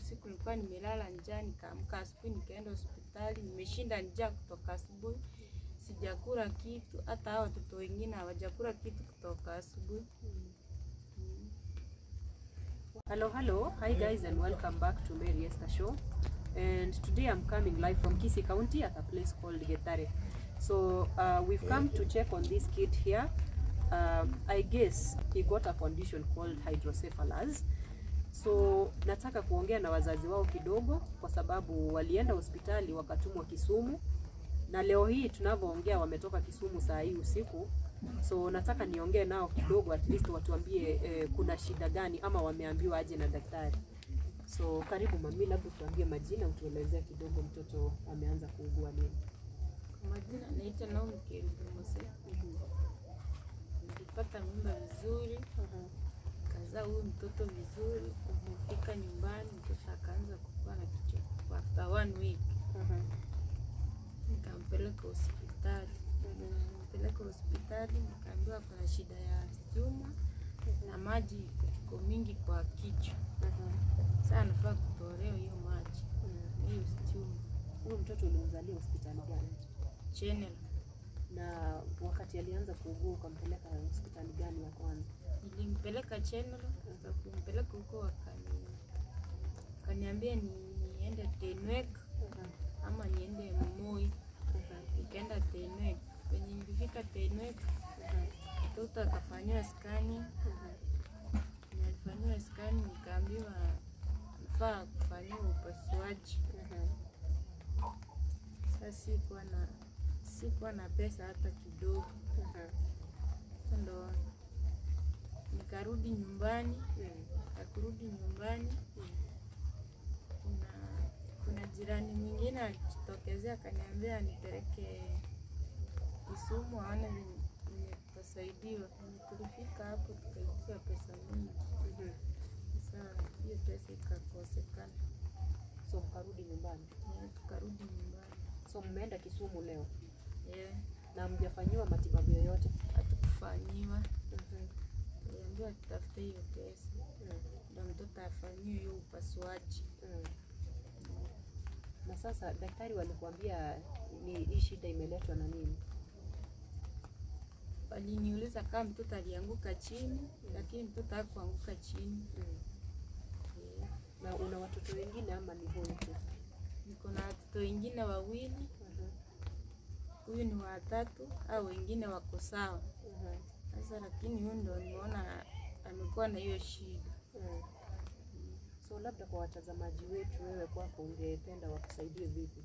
usiku nilikuwa nimelala njaa, nikaamka asubuhi nikaenda hospitali, nimeshinda njaa kutoka asubuhi, sijakula kitu. Hata hao watoto wengine hawajakula kitu kutoka asubuhi. Hello, hello. Hi guys and welcome back to Mary Esther Show. And today I'm coming live from Kisii County at a place called Getare. So uh, we've come to check on this kid here. Um, I guess he got a condition called hydrocephalus. So nataka kuongea na wazazi wao kidogo kwa sababu walienda hospitali wakatumwa Kisumu na leo hii tunavyoongea wametoka Kisumu saa hii usiku. So nataka niongee nao kidogo, at least watuambie eh, kuna shida gani ama wameambiwa aje na daktari. So karibu mami, labda tuambie majina, utuelezea kidogo mtoto ameanza kuugua nini. Kwa majina naitwa Naomi Kerubu Mose. Nilipata mimba vizuri, kazaa huyu mtoto vizuri. Kufika nyumbani, mtoto akaanza kukua na kichwa kwa after one week, nikampeleka hospitali. Nikampeleka hospitali, nikaambiwa kuna shida ya stuma na maji iko mingi kwa kichwa. Sasa anafaa kutolewa hiyo maji na hiyo stuma. Huyu mtoto ulimzalia hospitali gani? Channel Na wakati alianza kuugua ukampeleka hospitali gani ya kwanza? nilimpeleka Channel, sasa kumpeleka huko wakani wakaniambia ni niende Tenwek ama niende Moi. Nikaenda Tenwek. Kwenye nilifika Tenwek, mtoto akafanyiwa skani, nilifanyiwa skani, nikaambiwa nafaa kufanyiwa upasuaji. Sasa sikuwa na sikuwa na pesa hata kidogo, Sasa ndo nikarudi nyumbani. Akurudi nyumbani, kuna kuna jirani mwingine alijitokezea akaniambia nipeleke Kisumu aone venye venye tutasaidiwa. Venye tulifika hapo tukaitia pesa mingi, sasa hiyo pesa ikakosekana, So mkarudi nyumbani. Eh, tukarudi nyumbani. So mmeenda Kisumu leo Eh, na mjafanyiwa matibabu yoyote? hatukufanyiwa, tuliambiwa tutafute hiyo pesa ndo mtoto afanyiwe hiyo upasuaji. Na sasa daktari walikuambia ni hii shida imeletwa na nini? Waliniuliza kama mtoto alianguka chini, lakini mtoto hakuanguka chini. Eh, Na una watoto wengine ama ni huyu tu? Niko na watoto wengine wawili, huyu ni watatu, au wengine wako sawa sasa, lakini huyu ndo nimeona amekuwa na hiyo shida. So labda kwa watazamaji wetu, wewe kwako ungependa wakusaidie vipi?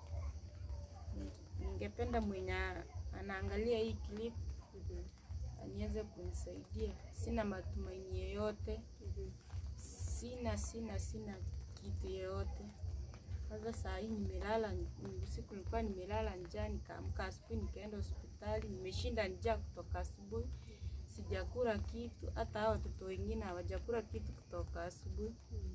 Ningependa mwenye anaangalia hii clip aniweze kunisaidia. Sina matumaini yoyote, sina sina sina kitu yoyote. Sasa saa hii nimelala ni- usiku, nilikuwa nimelala njaa, nikaamka asubuhi nikaenda hospitali, nimeshinda njaa kutoka asubuhi, sijakula kitu. Hata hao watoto wengine hawajakula kitu kutoka asubuhi.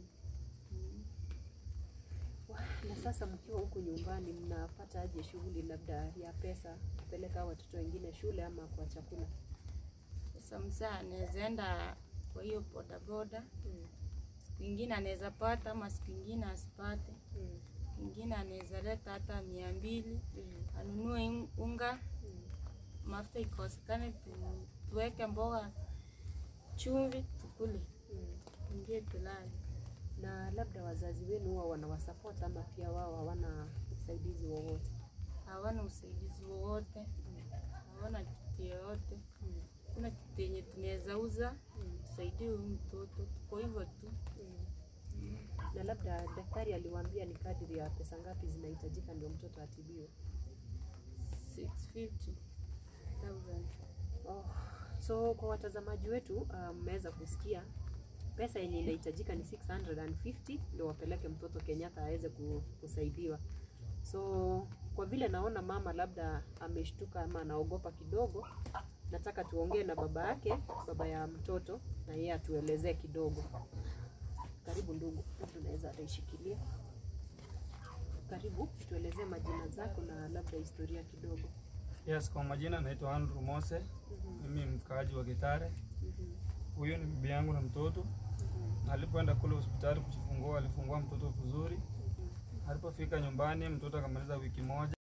Na sasa mkiwa huku nyumbani, mnapata aje shughuli labda ya pesa kupeleka hao watoto wengine shule ama kwa chakula? Sasa msaa anaweza enda kwa hiyo bodaboda, siku ingine anaweza pata ama siku ingine asipate. Ingine anaweza leta hata mia mbili anunue un- unga, mafuta ikosekane, tu- tuweke mboga, chumvi, tukule, ingie tulale. Na labda wazazi wenu huwa wanawasupport ama pia wao hawana usaidizi wowote? Hawana usaidizi wowote, hawana kitu yoyote, kuna kitu yenye tunaweza uza tusaidie huyu mtoto, tuko hivyo tu. Na labda daktari aliwaambia ni kadiri ya pesa ngapi zinahitajika ndio mtoto atibiwe? 650,000. Oh, so kwa watazamaji wetu uh, mmeweza kusikia pesa yenye inahitajika ni 650 ndio wapeleke mtoto Kenyatta aweze ku- kusaidiwa. So kwa vile naona mama labda ameshtuka ama anaogopa kidogo, nataka tuongee na baba yake, baba ya mtoto, na yeye atuelezee kidogo. Karibu ndugu, labda unaweza ataishikilia. Karibu, tuelezee majina zako na labda historia kidogo. Yes, kwa majina naitwa Andrew Mose. Mimi ni mkaaji wa Kitare. Huyu ni bibi yangu na mtoto. Alipoenda kule hospitali kujifungua, alifungua mtoto vizuri. Alipofika nyumbani, mtoto akamaliza wiki moja.